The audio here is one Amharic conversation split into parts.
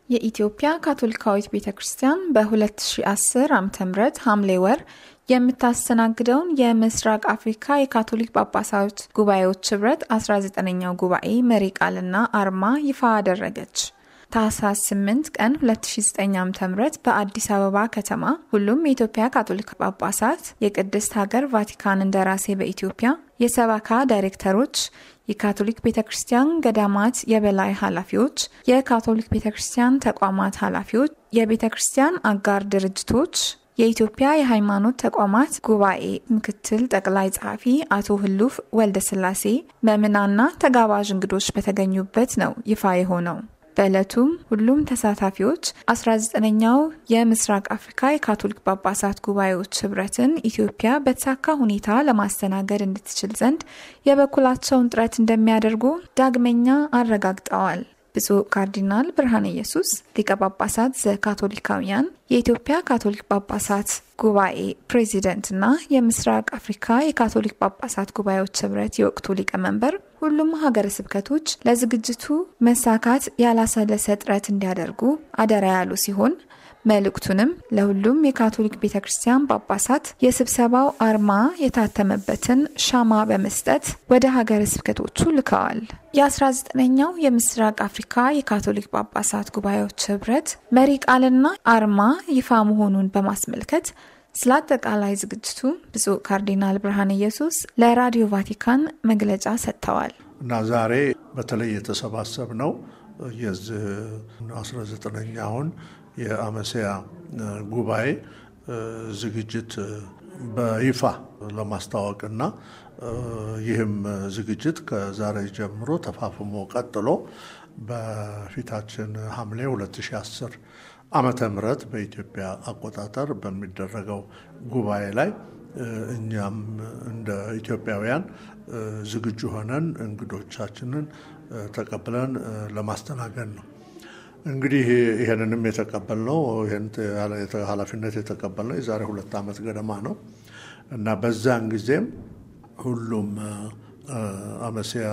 የኢትዮጵያ ካቶሊካዊት ቤተ ክርስቲያን በ2010 ዓ ም ሐምሌ ወር የምታስተናግደውን የምስራቅ አፍሪካ የካቶሊክ ጳጳሳት ጉባኤዎች ህብረት 19ኛው ጉባኤ መሪ ቃልና አርማ ይፋ አደረገች። ታህሳስ 8 ቀን 2009 ዓ.ም በአዲስ አበባ ከተማ ሁሉም የኢትዮጵያ ካቶሊክ ጳጳሳት፣ የቅድስት ሀገር ቫቲካን እንደራሴ በኢትዮጵያ የሰበካ ዳይሬክተሮች፣ የካቶሊክ ቤተ ክርስቲያን ገዳማት የበላይ ኃላፊዎች፣ የካቶሊክ ቤተ ክርስቲያን ተቋማት ኃላፊዎች፣ የቤተ ክርስቲያን አጋር ድርጅቶች የኢትዮጵያ የሃይማኖት ተቋማት ጉባኤ ምክትል ጠቅላይ ጸሐፊ አቶ ህሉፍ ወልደስላሴ ምዕምናንና ተጋባዥ እንግዶች በተገኙበት ነው ይፋ የሆነው። በዕለቱም ሁሉም ተሳታፊዎች 19ኛው የምስራቅ አፍሪካ የካቶሊክ ጳጳሳት ጉባኤዎች ህብረትን ኢትዮጵያ በተሳካ ሁኔታ ለማስተናገድ እንድትችል ዘንድ የበኩላቸውን ጥረት እንደሚያደርጉ ዳግመኛ አረጋግጠዋል። ብፁዕ ካርዲናል ብርሃነ ኢየሱስ ሊቀ ጳጳሳት ዘካቶሊካውያን የኢትዮጵያ ካቶሊክ ጳጳሳት ጉባኤ ፕሬዚደንትና የምስራቅ አፍሪካ የካቶሊክ ጳጳሳት ጉባኤዎች ህብረት የወቅቱ ሊቀመንበር ሁሉም ሀገረ ስብከቶች ለዝግጅቱ መሳካት ያላሰለሰ ጥረት እንዲያደርጉ አደራ ያሉ ሲሆን መልእክቱንም ለሁሉም የካቶሊክ ቤተ ክርስቲያን ጳጳሳት የስብሰባው አርማ የታተመበትን ሻማ በመስጠት ወደ ሀገረ ስብከቶቹ ልከዋል። የ19ኛው የምስራቅ አፍሪካ የካቶሊክ ጳጳሳት ጉባኤዎች ህብረት መሪ ቃልና አርማ ይፋ መሆኑን በማስመልከት ስለ አጠቃላይ ዝግጅቱ ብፁዕ ካርዲናል ብርሃነ ኢየሱስ ለራዲዮ ቫቲካን መግለጫ ሰጥተዋል። እና ዛሬ በተለይ የተሰባሰብ ነው የዚህ 19ኛውን የአመሲያ ጉባኤ ዝግጅት በይፋ ለማስታወቅና ይህም ዝግጅት ከዛሬ ጀምሮ ተፋፍሞ ቀጥሎ በፊታችን ሐምሌ 2010 ዓመተ ምህረት በኢትዮጵያ አቆጣጠር በሚደረገው ጉባኤ ላይ እኛም እንደ ኢትዮጵያውያን ዝግጁ ሆነን እንግዶቻችንን ተቀብለን ለማስተናገድ ነው። እንግዲህ ይህንንም የተቀበልነው ይህን ኃላፊነት የተቀበልነው የዛሬ ሁለት ዓመት ገደማ ነው እና በዛን ጊዜም ሁሉም አመሲያ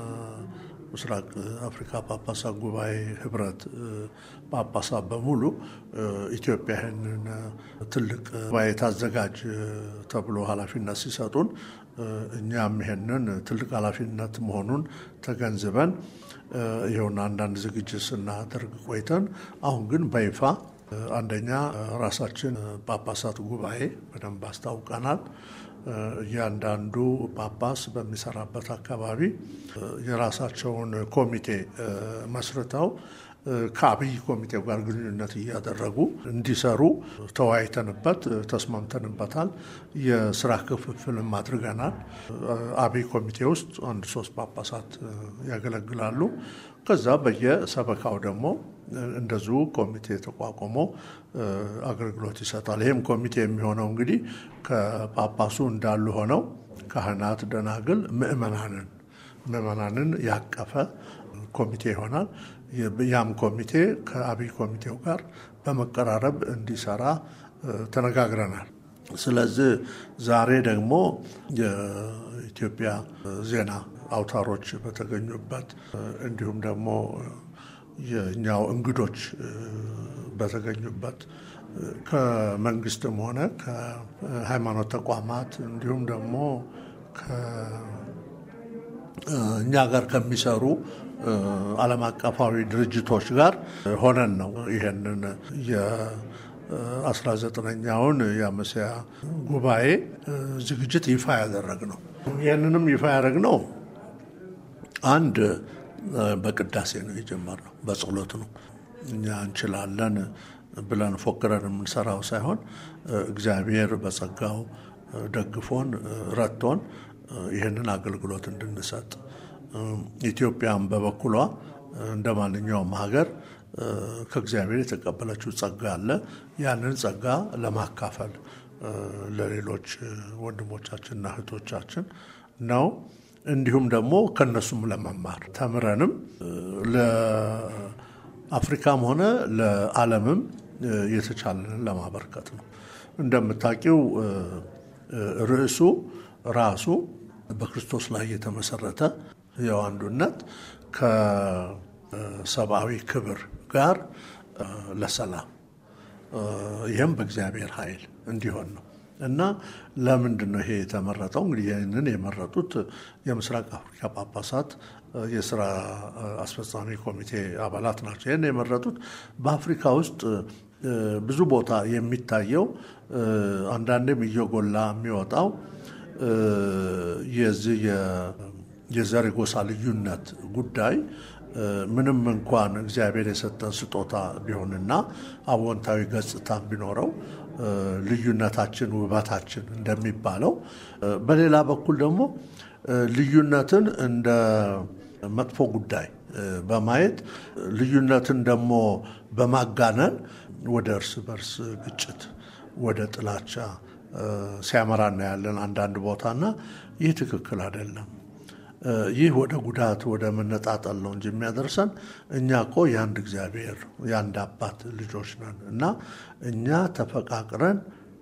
ምስራቅ አፍሪካ ጳጳሳት ጉባኤ ህብረት ጳጳሳት በሙሉ ኢትዮጵያ ይህንን ትልቅ ጉባኤ ታዘጋጅ ተብሎ ኃላፊነት ሲሰጡን እኛም ይሄንን ትልቅ ኃላፊነት መሆኑን ተገንዝበን ይኸውና አንዳንድ ዝግጅት ስናደርግ ቆይተን አሁን ግን በይፋ አንደኛ ራሳችን ጳጳሳት ጉባኤ በደንብ አስታውቀናል። እያንዳንዱ ጳጳስ በሚሰራበት አካባቢ የራሳቸውን ኮሚቴ መስርተው ከአብይ ኮሚቴው ጋር ግንኙነት እያደረጉ እንዲሰሩ ተወያይተንበት ተስማምተንበታል። የስራ ክፍፍልም አድርገናል። አብይ ኮሚቴ ውስጥ አንድ ሶስት ጳጳሳት ያገለግላሉ። ከዛ በየሰበካው ደግሞ እንደዚሁ ኮሚቴ ተቋቁሞ አገልግሎት ይሰጣል። ይህም ኮሚቴ የሚሆነው እንግዲህ ከጳጳሱ እንዳሉ ሆነው ካህናት፣ ደናግል፣ ምእመናንን ምእመናንን ያቀፈ ኮሚቴ ይሆናል። ያም ኮሚቴ ከአብይ ኮሚቴው ጋር በመቀራረብ እንዲሰራ ተነጋግረናል። ስለዚህ ዛሬ ደግሞ የኢትዮጵያ ዜና አውታሮች በተገኙበት እንዲሁም ደግሞ የእኛው እንግዶች በተገኛበት ከመንግስትም ሆነ ከሃይማኖት ተቋማት እንዲሁም ደግሞ እኛ ጋር ከሚሰሩ ዓለም አቀፋዊ ድርጅቶች ጋር ሆነን ነው ይሄንን የ19ኛውን የአመሲያ ጉባኤ ዝግጅት ይፋ ያደረግ ነው። ይህንንም ይፋ ያደረግ ነው አንድ በቅዳሴ ነው የጀመርነው፣ በጸሎት ነው። እኛ እንችላለን ብለን ፎክረን የምንሰራው ሳይሆን እግዚአብሔር በጸጋው ደግፎን ረድቶን ይህንን አገልግሎት እንድንሰጥ ኢትዮጵያም በበኩሏ እንደ ማንኛውም ሀገር ከእግዚአብሔር የተቀበለችው ጸጋ አለ። ያንን ጸጋ ለማካፈል ለሌሎች ወንድሞቻችንና እህቶቻችን ነው። እንዲሁም ደግሞ ከነሱም ለመማር ተምረንም ለአፍሪካም ሆነ ለዓለምም የተቻለንን ለማበርከት ነው። እንደምታውቂው ርዕሱ ራሱ በክርስቶስ ላይ የተመሰረተ ሕያው አንዱነት ሰብአዊ ክብር ጋር ለሰላም ይህም በእግዚአብሔር ኃይል እንዲሆን ነው እና ለምንድን ነው ይሄ የተመረጠው? እንግዲህ ይህንን የመረጡት የምስራቅ አፍሪካ ጳጳሳት የስራ አስፈጻሚ ኮሚቴ አባላት ናቸው። ይህን የመረጡት በአፍሪካ ውስጥ ብዙ ቦታ የሚታየው አንዳንዴም እየጎላ የሚወጣው የዚህ የዘር ጎሳ ልዩነት ጉዳይ ምንም እንኳን እግዚአብሔር የሰጠን ስጦታ ቢሆንና አዎንታዊ ገጽታ ቢኖረው ልዩነታችን ውበታችን እንደሚባለው፣ በሌላ በኩል ደግሞ ልዩነትን እንደ መጥፎ ጉዳይ በማየት ልዩነትን ደግሞ በማጋነን ወደ እርስ በርስ ግጭት፣ ወደ ጥላቻ ሲያመራ እናያለን አንዳንድ ቦታና ይህ ትክክል አይደለም። ይህ ወደ ጉዳት ወደ መነጣጠል ነው እንጂ የሚያደርሰን እኛ እኮ የአንድ እግዚአብሔር የአንድ አባት ልጆች ነን እና እኛ ተፈቃቅረን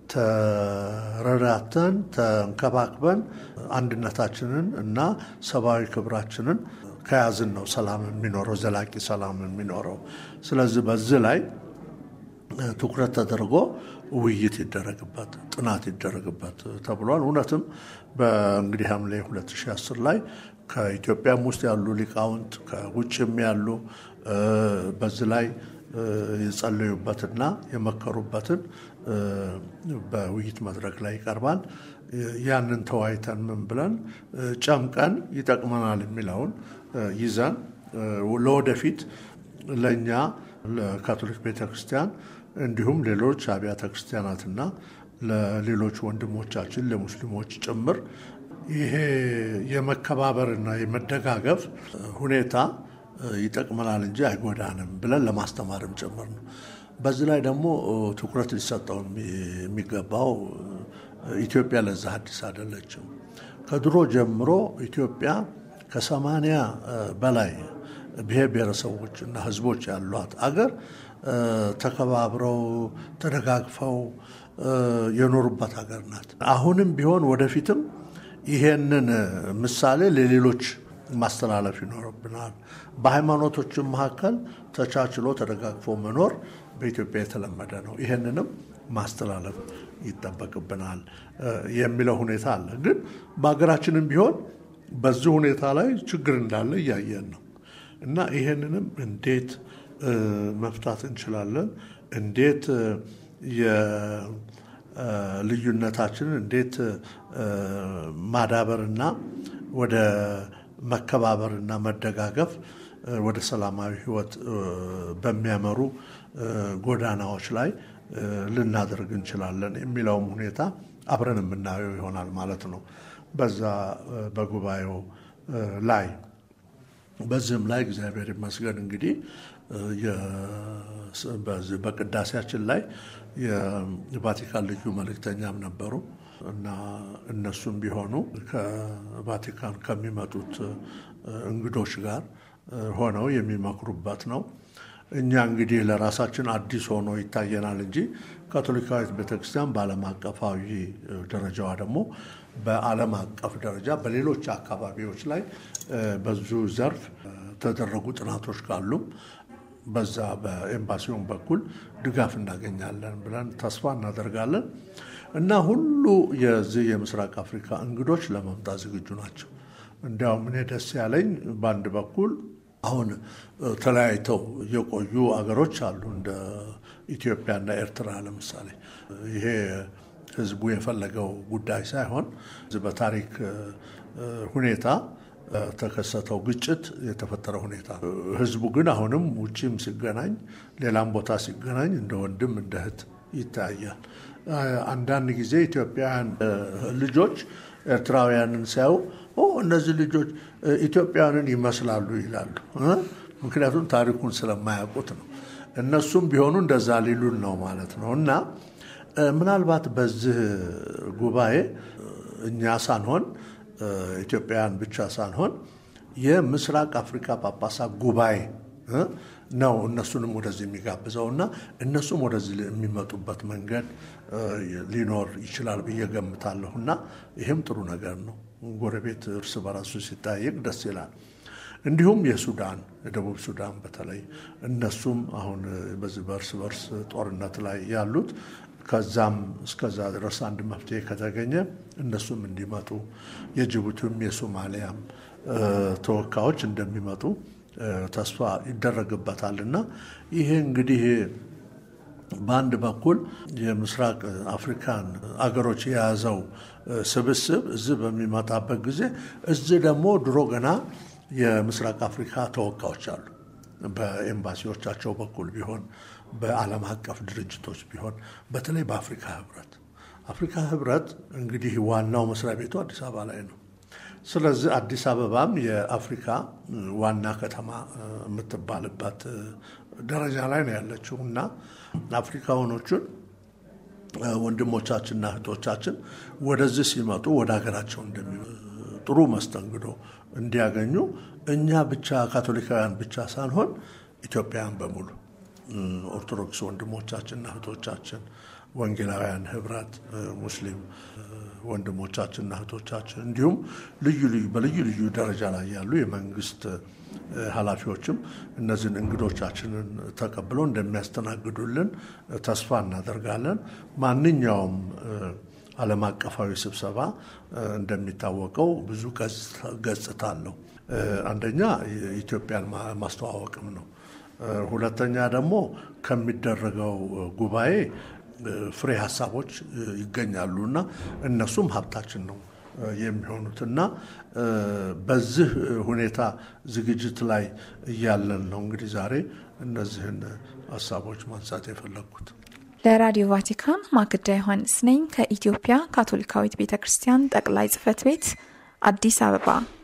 ተረዳተን ተንከባክበን አንድነታችንን እና ሰብአዊ ክብራችንን ከያዝን ነው ሰላም የሚኖረው ዘላቂ ሰላም የሚኖረው። ስለዚህ በዚህ ላይ ትኩረት ተደርጎ ውይይት ይደረግበት፣ ጥናት ይደረግበት ተብሏል። እውነትም በእንግዲህ ሐምሌ 2010 ላይ ከኢትዮጵያም ውስጥ ያሉ ሊቃውንት ከውጭም ያሉ በዚህ ላይ የጸለዩበትና የመከሩበትን በውይይት መድረክ ላይ ይቀርባል። ያንን ተወያይተን ምን ብለን ጨምቀን ይጠቅመናል የሚለውን ይዘን ለወደፊት ለእኛ ለካቶሊክ ቤተ ክርስቲያን እንዲሁም ሌሎች አብያተ ክርስቲያናትና ለሌሎች ወንድሞቻችን ለሙስሊሞች ጭምር ይሄ የመከባበርና የመደጋገፍ ሁኔታ ይጠቅመናል እንጂ አይጎዳንም ብለን ለማስተማርም ጭምር ነው። በዚህ ላይ ደግሞ ትኩረት ሊሰጠው የሚገባው ኢትዮጵያ ለዛ አዲስ አይደለችም። ከድሮ ጀምሮ ኢትዮጵያ ከሰማንያ በላይ ብሔር ብሔረሰቦች እና ሕዝቦች ያሏት አገር ተከባብረው ተደጋግፈው የኖሩባት ሀገር ናት። አሁንም ቢሆን ወደፊትም ይሄንን ምሳሌ ለሌሎች ማስተላለፍ ይኖርብናል። በሃይማኖቶችም መካከል ተቻችሎ ተደጋግፎ መኖር በኢትዮጵያ የተለመደ ነው። ይሄንንም ማስተላለፍ ይጠበቅብናል የሚለው ሁኔታ አለ። ግን በሀገራችንም ቢሆን በዚህ ሁኔታ ላይ ችግር እንዳለ እያየን ነው እና ይሄንንም እንዴት መፍታት እንችላለን? እንዴት የልዩነታችንን እንዴት ማዳበርና ወደ መከባበርና መደጋገፍ ወደ ሰላማዊ ሕይወት በሚያመሩ ጎዳናዎች ላይ ልናደርግ እንችላለን የሚለውም ሁኔታ አብረን የምናየው ይሆናል ማለት ነው በዛ በጉባኤው ላይ። በዚህም ላይ እግዚአብሔር ይመስገን እንግዲህ በቅዳሴያችን ላይ የቫቲካን ልዩ መልእክተኛም ነበሩ እና እነሱም ቢሆኑ ከቫቲካን ከሚመጡት እንግዶች ጋር ሆነው የሚመክሩበት ነው። እኛ እንግዲህ ለራሳችን አዲስ ሆኖ ይታየናል እንጂ ካቶሊካዊት ቤተክርስቲያን በዓለም አቀፋዊ ደረጃዋ ደግሞ በዓለም አቀፍ ደረጃ በሌሎች አካባቢዎች ላይ በዙ ዘርፍ ተደረጉ ጥናቶች ካሉም በዛ በኤምባሲውን በኩል ድጋፍ እናገኛለን ብለን ተስፋ እናደርጋለን እና ሁሉ የዚህ የምስራቅ አፍሪካ እንግዶች ለመምጣት ዝግጁ ናቸው። እንዲያውም እኔ ደስ ያለኝ በአንድ በኩል አሁን ተለያይተው የቆዩ አገሮች አሉ እንደ ኢትዮጵያና ኤርትራ ለምሳሌ ይሄ ሕዝቡ የፈለገው ጉዳይ ሳይሆን በታሪክ ሁኔታ ተከሰተው ግጭት የተፈጠረ ሁኔታ ነው። ሕዝቡ ግን አሁንም ውጭም ሲገናኝ ሌላም ቦታ ሲገናኝ እንደ ወንድም እንደ እህት ይታያል። አንዳንድ ጊዜ ኢትዮጵያውያን ልጆች ኤርትራውያንን ሲያዩ እነዚህ ልጆች ኢትዮጵያውያንን ይመስላሉ ይላሉ። ምክንያቱም ታሪኩን ስለማያውቁት ነው። እነሱም ቢሆኑ እንደዛ ሊሉን ነው ማለት ነው እና ምናልባት በዚህ ጉባኤ እኛ ሳንሆን ኢትዮጵያውያን ብቻ ሳንሆን የምስራቅ አፍሪካ ጳጳሳት ጉባኤ ነው እነሱንም ወደዚህ የሚጋብዘው እና እነሱም ወደዚህ የሚመጡበት መንገድ ሊኖር ይችላል ብዬ ገምታለሁ እና ይህም ጥሩ ነገር ነው። ጎረቤት እርስ በራሱ ሲጠያየቅ ደስ ይላል። እንዲሁም የሱዳን የደቡብ ሱዳን በተለይ እነሱም አሁን በዚህ በእርስ በርስ ጦርነት ላይ ያሉት ከዛም እስከዛ ድረስ አንድ መፍትሄ ከተገኘ እነሱም እንዲመጡ የጅቡቲም የሶማሊያም ተወካዮች እንደሚመጡ ተስፋ ይደረግበታል እና ይሄ እንግዲህ በአንድ በኩል የምስራቅ አፍሪካን አገሮች የያዘው ስብስብ እዚህ በሚመጣበት ጊዜ እዚህ ደግሞ ድሮ ገና የምስራቅ አፍሪካ ተወካዮች አሉ። በኤምባሲዎቻቸው በኩል ቢሆን በዓለም አቀፍ ድርጅቶች ቢሆን በተለይ በአፍሪካ ህብረት አፍሪካ ህብረት እንግዲህ ዋናው መስሪያ ቤቱ አዲስ አበባ ላይ ነው። ስለዚህ አዲስ አበባም የአፍሪካ ዋና ከተማ የምትባልበት ደረጃ ላይ ነው ያለችው እና አፍሪካውያኖቹን ወንድሞቻችንና እህቶቻችን ወደዚህ ሲመጡ ወደ ሀገራቸው ጥሩ መስተንግዶ እንዲያገኙ እኛ ብቻ ካቶሊካውያን ብቻ ሳንሆን ኢትዮጵያውያን በሙሉ ኦርቶዶክስ ወንድሞቻችንና እህቶቻችን፣ ወንጌላውያን ህብረት፣ ሙስሊም ወንድሞቻችንና እህቶቻችን እንዲሁም ልዩ ልዩ በልዩ ልዩ ደረጃ ላይ ያሉ የመንግስት ኃላፊዎችም እነዚህን እንግዶቻችንን ተቀብለው እንደሚያስተናግዱልን ተስፋ እናደርጋለን። ማንኛውም ዓለም አቀፋዊ ስብሰባ እንደሚታወቀው ብዙ ገጽታ አለው። አንደኛ ኢትዮጵያን ማስተዋወቅም ነው። ሁለተኛ ደግሞ ከሚደረገው ጉባኤ ፍሬ ሀሳቦች ይገኛሉ እና እነሱም ሀብታችን ነው የሚሆኑት እና በዚህ ሁኔታ ዝግጅት ላይ እያለን ነው እንግዲህ ዛሬ እነዚህን ሀሳቦች ማንሳት የፈለግኩት። ለራዲዮ ቫቲካን ማክዳ ዮሐንስ ነኝ ከኢትዮጵያ ካቶሊካዊት ቤተ ክርስቲያን ጠቅላይ ጽሕፈት ቤት አዲስ አበባ